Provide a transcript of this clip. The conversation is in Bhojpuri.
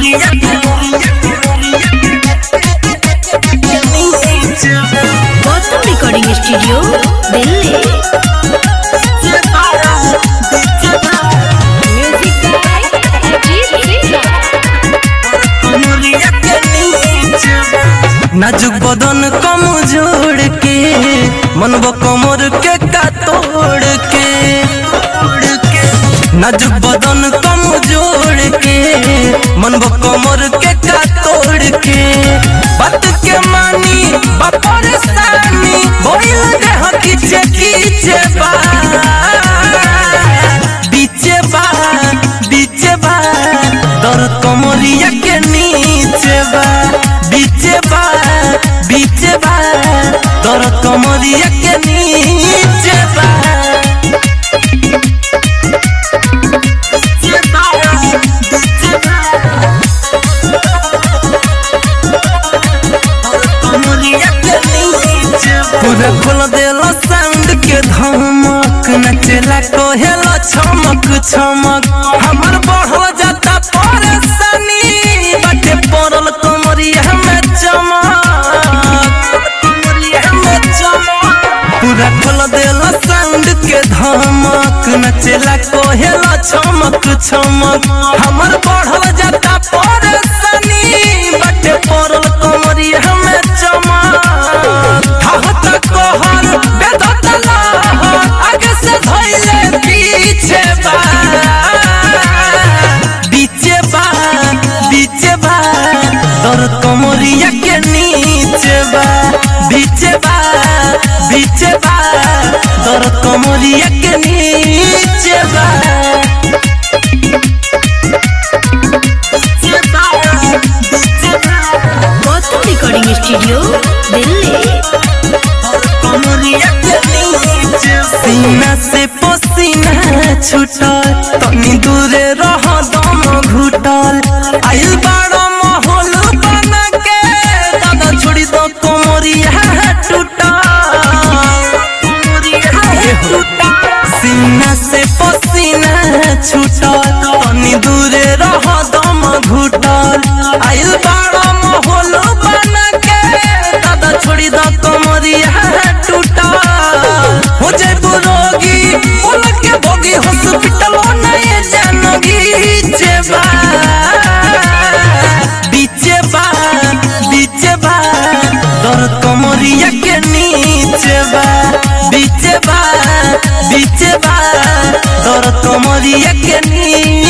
Gautam recording studio Delhi music by Ajit Singh नाजुक बदन कम जोड़ के मनबो कमर के का तोड़ के नाजुक बदन कम जोड़ के मनबो कमर के का तोड़ के बात के मानी बापर सानी बोल रहे हो किचे किचे बा बीचे बा बीचे बा दर्द कमरिया के नीचे बा बीचे बा बीचे बा दर्द कमरिया के नीचे बा पूरा खोल देला साउंड के धमक नचला कहेला छमक छमक हमर बढ़ल जाता परेशानी बाटे पड़ल कमरिया में चमक पूरा खोल देला साउंड के धमक नचला कहेला छमक छमक हमर बढ़ल जाता परेशानी बाटे पड़ल कमरिया में चमक हहत कहर बेदत लहर आगे से धइले पीछे बा बीचे बा बीचे बा दर्द कमरिया के नीचे बा बीचे बा बीचे बा दर्द कमरिया के नीचे बा गौतम रिकॉर्डिंग स्टूडियो दिल्ली सीना से पसीना छूटल तनी दूरे रह दम घुटल आइल बड़ा माहौल बना के दादा छोड़ी दो कोमरिया टूटल सीना से पसीना छूटल तनी दूरे रह दम घुटल आइल बड़ा माहौल बना के दादा छोड़ी दो कोमरिया टूटल हो जाए रोगी बोल के भोगी हॉस्पिटल नहीं जानगी जेबा बीचे बा बीचे बा दर्द कमरिया के नीचे बा बीचे बा बीचे बा दर्द कमरिया के नीचे